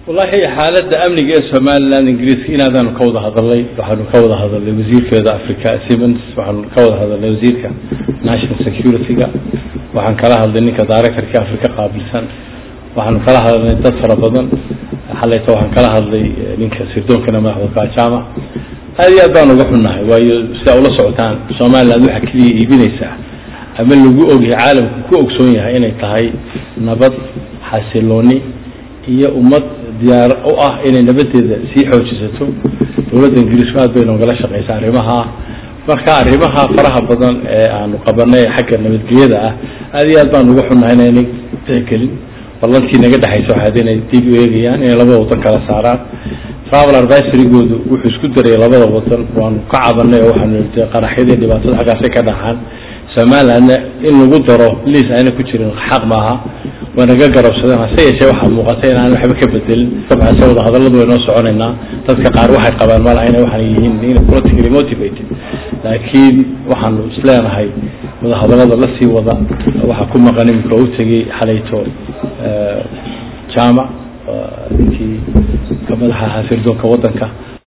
wallahi xaaladda amniga ee somaliland ingiriiska inaadaanu ka wada hadalnay waxaanu ka wada hadalnay wasiirkeeda africa siemens waxaanu ka wada hadalnay wasiirka national security-ga waxaan kala hadlay ninka directorka africa qaabilsan waxaanu kala hadalnay dad fara badan xalayta waxaan kala hadlay ninka sirdoonkana madaxda kajama aad iyo aad baan uga xunnahay waayo sidaa ula socotaan somaliland waxaa keliya iibinaysaa ama lagu ogyahay caalamku ku ogsoon yahay inay tahay nabad xasilooni iyo ummad diyaar u ah inay nabadeeda sii xoojisato dowladda ingiriisku aad bay noogala shaqeysaa arrimaha marka arrimaha faraha badan ee aanu qabanay xagga nabadgelyada ah aad iyo aad baan uga xunnahay inaynay tixgelin ballantii naga dhexaysa waxaad inay dib u eegayaan inay labada wadan kala saaraan travel advisorygoodu wuxuu isku daray labada wadan waanu ka cabanay oo waxaanu ii qaraxyadii dhibaatada xaggaasay ka dhacaan somalilandna in lagu daro liis ayna ku jirin xaq maaha waa naga garabsadeen hase yeeshee waxaa muuqata in aan waxba ka bedelin dabcan se wada hadalladu way noo soconaynaa dadka qaar waxay qabaan malaha inay waxaan yihiin in politically motivated laakiin waxaanu isleenahay wada hadallada la sii wada waxaa ku maqan iminka u tegey xalayto jaamac ninkii ka madaxa ahaa sirdoonka waddanka